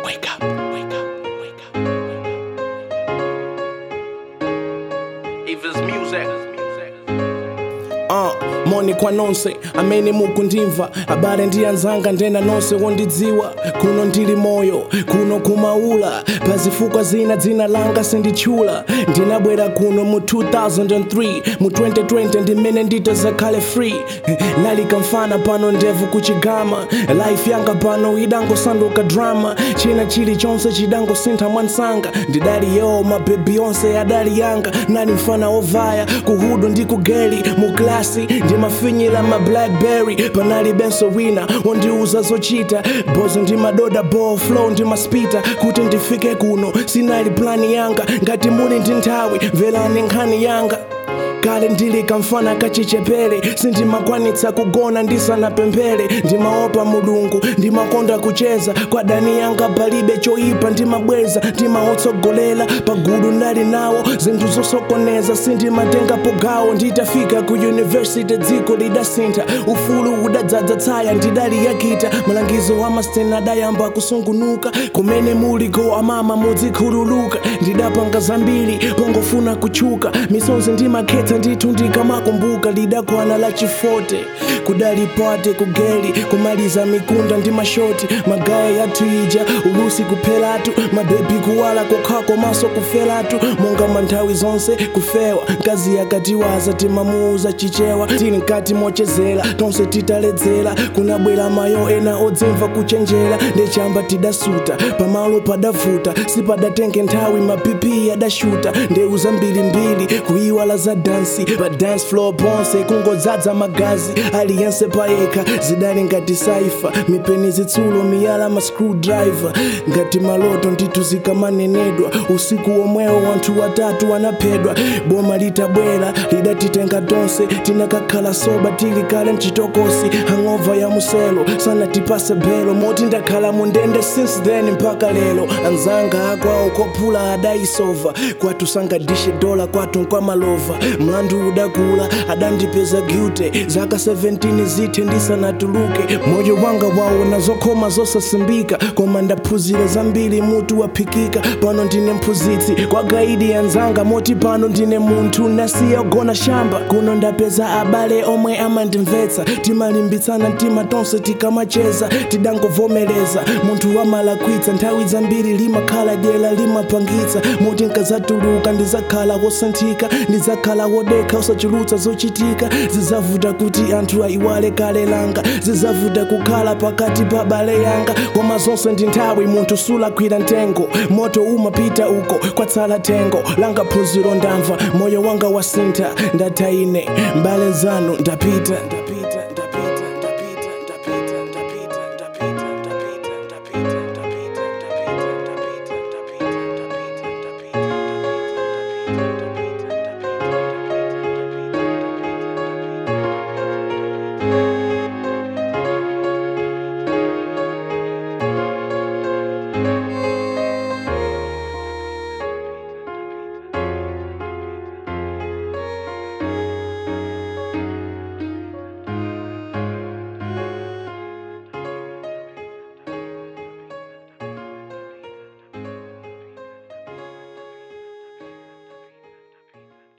wake up, wake up, wake up, If it's music, uh, moni kwa nonse amene mukundimva abale ndi anzanga ndena nonse wondidziwa kuno ndili moyo kuno kumaula pazifukwa zina dzina langa sinditchula ndinabwera kuno mu 2003 mu 2020 ndimene nditazakhale free nalikamfana pano ndevu kuchigama life yanga pano idangosanduka drama china chilichonse chidangosintha mwansanga ndidali yo mabebi onse adali yanga nali mfana ovaya kuhudu ndi kugeli mu klasi ndimafinyira ma blackberry panali benso wina wondiuza zochita bozo ndimadoda ball flow ndimaspita kuti ndifike kuno sinali plani yanga ngati muli ndi nthawi mverani nkhani yanga kale ndili kamfana kachichepere sindimakwanitsa kugona ndisanapemphere ndimaopa mulungu ndimakonda kucheza kwa dani yanga palibe choyipa ndimabweza ndimaotsogolera pagudu ndali nawo zinthu zosokoneza sindimatengapo gawo nditafika ku yunivesity dziko lidasintha ufulu udadzadza tsaya ndidali yakita malangizo amastena adayamba kusungunuka kumene muliko amama mudzikhululuka ndidapanga zambiri pongofuna kuchuka misonzi ndimakhetsa ndithu ndikamakumbuka lidakwana la chifote kudali pate kugeli kumaliza mikunda ndi mashoti magaya yathu ija ulusi kuphelatu mabebi kuwala kokhako maso kufelatu monga manthawi zonse kufewa mkazi yakatiwaza timamuuza chichewa tili mkati mochezera tonse titaledzera kunabwera mayo ena odzimva kuchenjera ndechamba tidasuta pamalo padavuta sipadatenge nthawi mapipi adashuta ndeu zambirimbiri kuiwala za dansi pa dance floor ponse kungodzadza magazi aliyense payekha zidali ngati saifa mipeni zitsulo miyala ma screwdriver ngati maloto ndithu zikamanenedwa usiku omwewo wanthu watatu anaphedwa boma litabwera lidatitenga tonse tinakakhala soba tili kale mchitokosi hangova ya muselo sanatipase belo moti ndakhala mundende since then mpaka lero anzanga akwawo kophula adaisova kwathu sangadishe dola kwathu nkwamalova mlandu udakula adandipeza guilty zaka 17 zithe ndisanatuluke moyo wanga wawo nazokhoma zosasimbika koma ndaphunzira zambiri mutu waphikika pano ndine mphunzitsi kwa gaidi yanzanga moti pano ndine munthu nasiya gona shamba kuno ndapeza abale omwe amandimvetsa timalimbitsana mtima tonse tikamacheza tidangovomereza munthu wamalakwitsa nthawi zambiri limakhala dyera limapangitsa moti nkazatuluka ndizakhala wosanthika ndizakhala wodekha usachulutsa zochitika zizavuta kuti anthu ayiwale kale langa zizavuta kukhala pakati pa bale yanga koma zonse ndi nthawi munthu sulakwira ntengo moto umapita uko kwatsala tengo langa phunziro ndamva moyo wanga wasintha ndatha ine mbale zanu ndapita ndapita ndapita ndapita ndapita ndapita ndapita ndapita ndapita ndapita ndapita ndapita ndapita